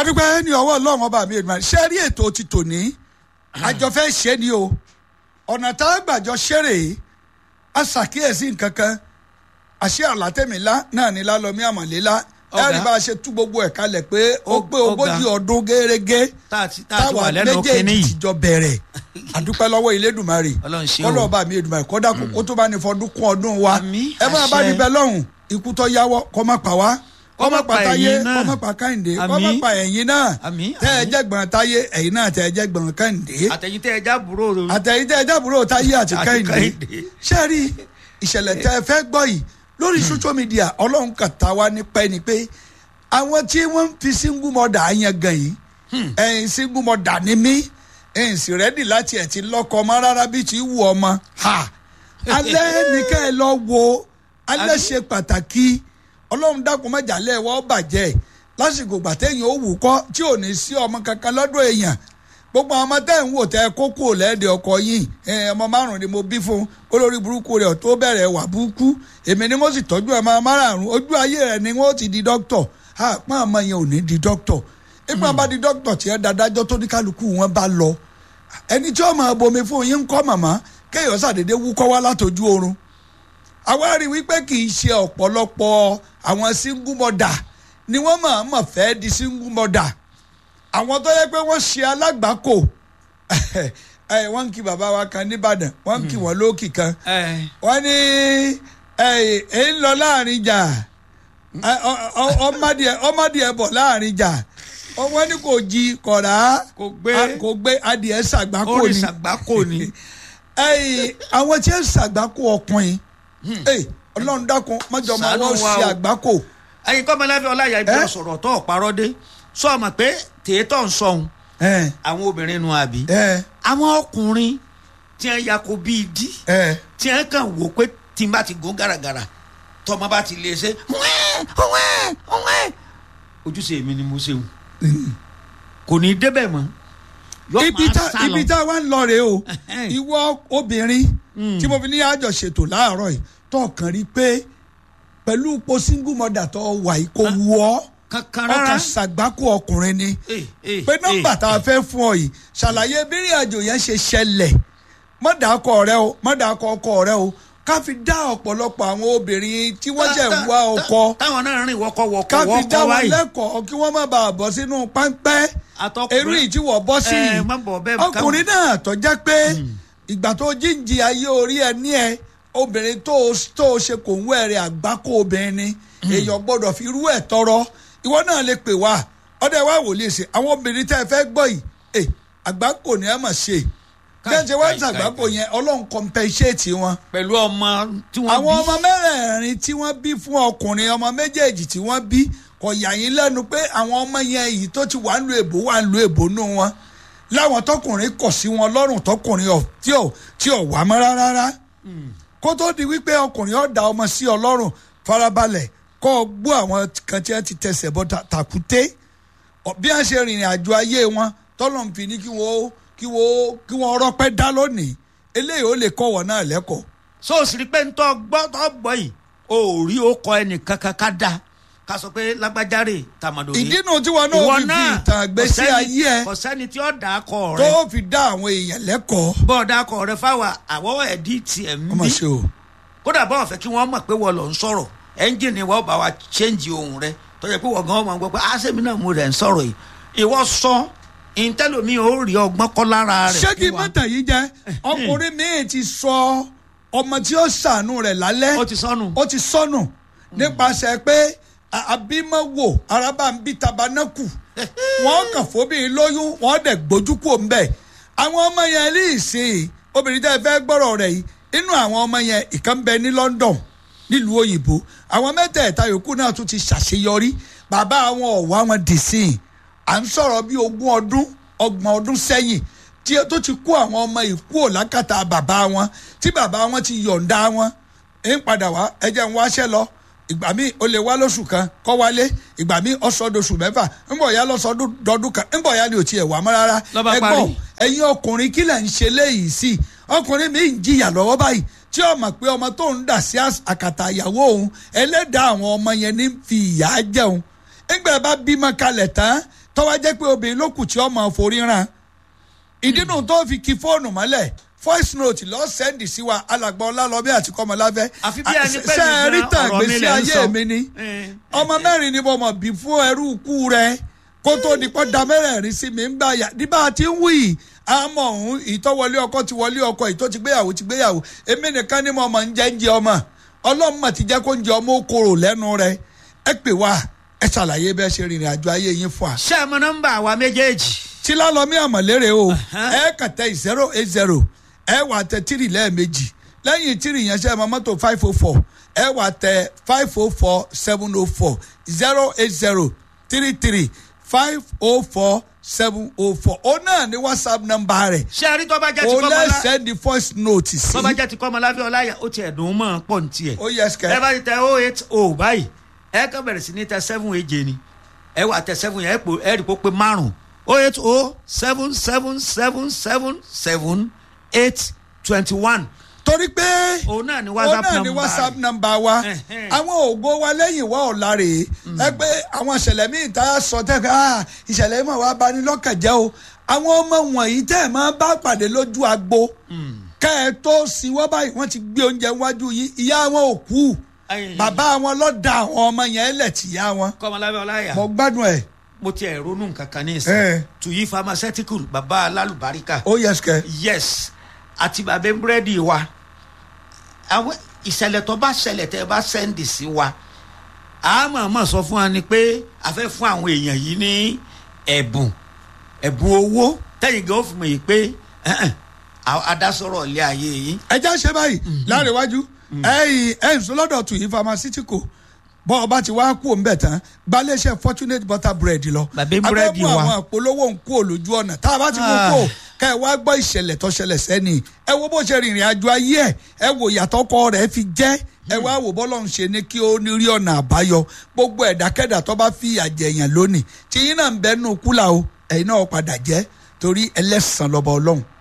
adúpẹ́ ní ọwọ́ ọlọ́run ọba mi èdè ṣé rí ètò ti tòní àjọ fẹ́ ṣe ni o ọ̀nà tá a gbàjọ ṣeré a ṣàkíyèsí nǹkan kan àṣé àlátẹ̀mílá náà ní lálọ́mí àmọ̀lélá Ọ̀gá. ẹ̀rí bá a ṣe tú gbogbo ẹ̀ kalẹ̀ pé ó pé Ọ̀gá. ogójì ọdún gẹ́rẹ́gẹ́ tá a ti tá a ti táwa wà lẹ́nu kínní méjèèjì yìí tìjọ bẹ̀rẹ̀ àdúpẹ́ lọ́wọ́ Elédùmarè Ọlọ́run ṣe o. kọ́lọ́ ọba mi Èdùmarè kọ́dà kó tó bá ní fọdún kún ọdún wa Àmín, ẹ máa bá àṣẹ. níbẹ̀ lọ́hùn ikú tó yáwọ́ kọ́ má pa wá kọ́ má pa táyé ẹ̀yin náà. kọ́ má pa káyìndé kọ́ má Àmín. pa ẹ̀yin náà Àmín, tẹ́ ẹ àmín. jẹ́ gbọ̀n táyé ẹ̀yin náà tẹ́ ẹ jẹ́ gbọ̀n káyìndé àtẹ̀yìn tẹ́ ẹ já búrò rò àtẹ̀yìn tẹ́ ẹ jẹ́ àbúrò táyé àti Àti káyìndé Kẹ́hìndé. ṣé rí ìṣẹ̀lẹ̀ tẹ́ ẹ fẹ́ gbọ́ yìí lórí social media ọlọ́run kà tá wa ní pẹ́ ni pé àwọn tí wọ́n fi single mother yẹn gan yìí ẹ̀yin single mother ni mí ẹ̀yin sì rẹ́dì láti ẹ̀ ti lọ́kọ ọmọ rárá bí ti wù ọmọ ha alẹ́ ní ká ẹ lọ wo alẹ́ ṣe pàtàkì ọlọ́run dákun mẹ́jà lẹ́wọ́ bàjẹ́ lásìkò gbàtẹ́yìn ó wù kọ́ tí ò ní sí ọmọ kankan lọ́dọ̀ èèyàn gbogbo àwọn ọmọ tẹ́ ń wò tẹ́ kókó lẹ́ẹ̀dẹ̀ ọkọ yìí ẹ, ọmọ márùn ni mo bí fún olórí burúkú rẹ̀ tó bẹ̀rẹ̀ wà burúkú èmi ni mo sì tọ́jú ọmọ márùn ojú ayé rẹ̀ ni wọ́n ti di dókítọ̀ àpọ́n ọmọ yẹn ò ní di dókítọ̀ ìgbà bá di dókítọ̀ tí ẹ dáadájọ́ tó ní kálukú wọn bá lọ ẹni tí ọmọ bomi fún yín ń kọ́ màmá kéèyàn ṣàdédé wúkọ́ wá látọjú oorun àwa rí wípé kì í ṣe ọ̀pọ̀lọpọ̀ àwọn single mother ni wọ́n máa mọ̀ fẹ́ di single mother àwọn tó yẹ pé wọ́n ṣe alágbàákò ẹ wọ́n ń kí bàbá wa kan nìbàdàn wọ́n ń kí wọ́n lókì kan ẹ wọ́n ní ẹ ẹ ń lọ láàrin jà ẹ, ọ- ọ- ọmọdé ọmọdé bọ̀ láàrin jà Ọ- wọ́n ní kò jí kọ̀rá Kò gbé. a- kò gbé adìẹ ṣàgbákò ó rí ni sàgbákò ni ẹyìn àwọn tí ń ṣàgbákò ọkùnrin ẹ ọlọ́run dákun mọ́jọ máa Ṣàánú wọ́n wa ṣe o. àgbákò ẹyin kọ́mọláfẹ́ ọláyà ibi Ẹ? ọ̀sọ̀rọ̀ tó ọ̀parọ́ dé sọ ma pé tèétọ́ ń sọ̀hún ẹ àwọn obìnrin nu àbí ẹ àwọn ọkùnrin tí wọ́n ya ko bíi dí ẹ tí wọ́n kàn wò pé tí n bá ti gún gàràgàrà tọmọ bá ti lè ṣe wẹ́ẹ́ wẹ́ẹ́ wẹ́ẹ́ ojúṣe mi ni mo ṣe wù kò ní í débẹ̀ mọ́ yọ ibi máa tá sá lọ. ibi tá wà ń lọ rèé o Ẹhẹ́n. ìwọ obìnrin tí mo fi ní àjọ ṣètò láàárọ̀ yìí tó kàn rí pé pẹ̀lú ipò single mother tó wà yìí kò wù ọ́ kankan rárá ọkàn ṣàgbákò ọkùnrin ni Eh, eh, pé nọ́mbà eh, tá a fẹ́ fún ọ yìí ṣàlàyé bí ìrìn àjò yẹn ṣe ṣẹlẹ̀ mọ́dàkọ rẹ o mọ́dàkọ ọkọ rẹ o ká fi dá ọ̀pọ̀lọpọ̀ àwọn obìnrin tí wọ́n jẹ́ ń wá tá- ọkọ táwọn náà rìn wọkọ wọkọ ká fi dá wọkọ wọn wáyé lẹ́kọ̀ọ́ kí wọ́n má bàa bọ́ sínú páńpẹ́ Àtọkùnrin- eré yìí tí wọ́n bọ́ sí Ẹ, yìí má bọ̀ bẹ́ẹ̀ ọkùnrin náà tó jẹ́ pé ìgbà tó jíǹjì ayé orí ẹ ní ẹ obìnrin tó tó ṣe kò ń wẹ̀rẹ̀ àgbákò obìnrin ni èèyàn gbọ́dọ̀ fi irú ẹ̀ tọrọ ìwọ náà lè pè wá ọdẹ wa wò lè ṣe àwọn obìnrin tẹ́ ẹ fẹ́ gbọ́ yìí ẹ àgbákò ni ẹ mọ̀ ṣe bí ẹ ṣe wá ń káì, ṣàgbákò káì. yẹn ọlọ́run compensate wọn pẹ̀lú ọmọ tí wọ́n àwọn bí ọmọ mẹ́rẹ̀ẹ̀rin tí wọ́n bí fún ọkùnrin ọmọ méjèèjì tí wọ́n bí kò yà yín lẹ́nu pé àwọn ọmọ yẹn yìí tó ti wà ń lu èbó wà ń lu èbó nù wọn láwọn tọkùnrin kọ̀ sí wọn lọ́rùn tọkùnrin ọ̀ tí ò tí ò wà mọ́ rárá kó tó di wípé ọkùnrin ọ̀dà ọmọ sí ọlọ́run farabalẹ̀ kọ́ ọ gbọ́ àwọn kan tí wọ́n ti tẹsẹ̀ bọ́ ta- tàkúté Ọ- bí wọ́n ṣe rìnrìn àjò ayé wọn tọ́lọ̀ ń fi ní kí wọ́n kí wọ́n kí wọ́n rọ́pẹ́ dá lónìí eléyìí ó lè kọ́ wọ́n náà lẹ́kọ̀ọ́ so sì rí pé ń tọ́ gbọ́ tọ́ gbọ́ yìí o ò rí o kọ ẹnìkan kan ká da ká sọ pé lágbájáre tàmàdòdì ìdínú tí wọn náà fi fi ìtàn àgbésí ayé ẹ kò sẹ́ni tí ó dà á kọ tó rẹ fi dá àwọn èèyàn lẹ́kọ̀ọ́ bọ́ọ̀ kọ rẹ fáwa àwọ̀ ẹ̀dí tiẹ̀ ń ọmọ bí ṣe o kódà bọ́ọ̀ fẹ́ kí wọ́n mọ̀ pé wọ́n lọ ń sọ̀rọ̀ ẹ́ńjìnì wọ́n bá wa ṣéǹjì ohun rẹ tó yẹ pé wọ́n gan ọmọ gbọ́ pé àṣẹ̀mí náà mo rẹ̀ ń sọ̀rọ̀ yìí ìwọ sọ ìtẹ́lómi ò rí ọgbọ́n kọ́ lára rẹ̀ ṣé kí fún wa. mọ́tà yìí jẹ́ ọkùnrin míì ti sọ ọmọ tí ó ṣàánú rẹ̀ lálẹ́ ó ti sọnù ó ti sọnù nípasẹ̀ pé a- abímọ́wò arábàmbí tabanákù wọ́n kàn fóbìnrin lóyún wọ́n dẹ̀ gbójú kúò ń bẹ̀ àwọn ọmọ yẹn lè ṣe obìnrin tẹ́ ẹ fẹ́ gbọ́rọ̀ rẹ̀ yìí inú àwọn ọmọ yẹn ìkan bẹ ní London nílùú òyìnbó àwọn mẹ́tẹ̀ẹ̀ta yòókù náà tún ti ṣàṣeyọrí bàbá àwọn ọ̀wọ́ àwọn dì sí i à ń sọ̀rọ̀ bí ogún ọdún ọgbọ̀n ọdún sẹ́yìn tí ó tó ti kó àwọn ọmọ ìkú òlákàtà bàbá wọn tí bàbá wọn ti yọ̀ǹda wọn ń padà wá ẹjẹ ń wáṣẹ́ lọ ìgbà míì ó lè wá lóṣù kan kọ́ wálé ìgbà míì ọ̀sọ́dọ̀ṣù mẹ́fà ńbọ̀ ya lọ́sọdún kan ńbọ̀ ya ni ò tiẹ̀ wá mọ́ rárá Ló bá ẹ parí. gbọ́ ẹ̀yin ọkùnrin kí lẹ̀ ń ṣe léyìí sí i ọkùnrin mi ń jìyà lọ́wọ́ báyìí tí ó mọ̀ pé ọmọ tó ń dà sí àkàtà ìyàwó òun ẹlẹ́dàá àwọn ọmọ yẹn ní fi ìyà jẹun nígbà bá bímọ kalẹ̀ tán tọ́wọ́ jẹ́ pé obìnrin ló kù tí ọmọ forí ràn ìdínú tó fi kí fóònù mọ́lẹ̀ voice note lọ sẹ́ndì sí wa alàgbà ọlálọ́bí àti kọ́mọláfẹ́ Àfi bí ẹni pé ṣe é rí nìkan tàn ọ̀rọ̀ mi gbèsè lẹ̀ ń ayé sọ. mi ni Eh, ọmọ mẹ́rin ni mo mọ̀ bí fún ẹrú ikú rẹ kó tó di pọ́ da mẹ́rẹ̀ẹ̀rin sí mi ń gbà yà nígbà tí ń wí yìí àmọ́ òun ìtọ́wọlé ọkọ ti wọlé ọkọ ìtọ́ ti gbéyàwó ti gbéyàwó èmi nìkan ni mo mọ̀ ń jẹ́ ń jẹ ọmọ ọlọ́run mà ti jẹ́ kó ń jẹ ọmọ okòrò lẹ́nu rẹ ẹ pè wá ẹ ṣàlàyé bẹ́ẹ̀ ṣe rìnrìn àjò ayé yín fún wa ṣé ẹ mọ nọ́mbà wa méjèèjì tí lálọ́mí àmọ̀lérè o ẹ kàn tẹ zero eight zero ẹ wà tẹ tírì lẹ́ẹ̀mejì lẹ́yìn tírì yẹn ṣe mọ mọ́tò five oh four ẹ wà tẹ five oh four seven oh four zero eight zero three three five oh four seven oh four ó náà ní whatsapp nọ́mbà rẹ̀ ṣé ẹ rí tó bá jẹ́ ti ó kọ́mọlá lẹ́sẹ̀ di voice note sí tó bá jẹ́ ti kọ́mọláfẹ́ ọláyà ó tiẹ̀ dùn ún mọ́ pọ̀ ní tiẹ̀ ó yẹ ẹ sikẹ́ bá ti tẹ oh eight oh báyìí ẹ kàn bẹ̀rẹ̀ sí ní tẹ seven èje ni ẹ wà tẹ seven yẹn ẹ pò ẹ rí i pé ó pé márùn oh eight oh seven seven seven seven seven eight twenty one torí pé òun náà ni ó whatsapp náà ní number whatsapp rẹ̀. nọ́mbà wa Ẹ̀hẹ́n. àwọn ògo wa lẹ́yìn wa ọ̀la rèé ẹ pé àwọn ìṣẹ̀lẹ̀ míì tá a sọ tẹ́ ká ìṣẹ̀lẹ̀ yìí mọ̀ wá bani lọ́kàn jẹ́ o àwọn ọmọ wọ̀nyí tẹ́ ẹ̀ máa bá pàdé lójú agbo kẹ́ ẹ tó sin wọ́n báyìí wọ́n ti gbé oúnjẹ wájú yìí ìyá wọn ò kú Ẹ̀yìn. bàbá wọn ló da àwọn ọmọ yẹn lẹ̀ tìyá wọn kọ́mọláfẹ́ ọláyà mo gbádùn ẹ̀ mo tiẹ̀ ronú nǹkan kan ní Eh. ìsìn tuyi pharmaceutical baba alálùbáríkà ó yẹ sikẹ́ yes àti bàbá búrẹ́dì wa àwọn ìṣẹ̀lẹ̀ tó bá ṣẹlẹ̀ tẹ́ ẹ bá sẹ́ndì sí wa a máa máa sọ fún wa ni pé a fẹ́ fún àwọn èèyàn yìí ní ẹ̀bùn ẹ̀bùn owó tẹ́yìn gan ó fi mọ̀ yìí pé ẹ̀hẹ̀n, a- adásọ̀rọ̀ ilé ayé yìí ẹjẹ́ ṣe báyìí láàrin iwájú ẹ̀yìn ẹ̀yìn sọlọ́dọ̀ tù yí pharmaceutical bọ́ ọba ti wá kú òǹbẹ̀ tán gbalẹ́sẹ̀ fortunate butter bread lọ. Bàbá búrẹ́dì abẹ́mú wa. àwọn àpolówó ń kú olójú ọ̀nà tá a bá ti mú Ah. kó ká ẹ wá gbọ́ ìṣẹ̀lẹ̀ tó ṣẹlẹ̀ sẹ́ni ẹ wo bó ṣe rìnrìn àjò ayé ẹ ẹ wo ìyàtọ̀ kọ rẹ̀ fi jẹ́ ẹ wá wò bọ́lọ̀ ń ṣe ní kí ó ní rí ọ̀nà àbáyọ gbogbo ẹ̀dákẹ́dà tó bá fi àjẹyàn lónìí tí yín náà ń bẹ́ẹ̀ nù kúlà o ẹ̀yin náà padà jẹ́ torí ẹlẹ́sàn lọ́ba ọlọ́run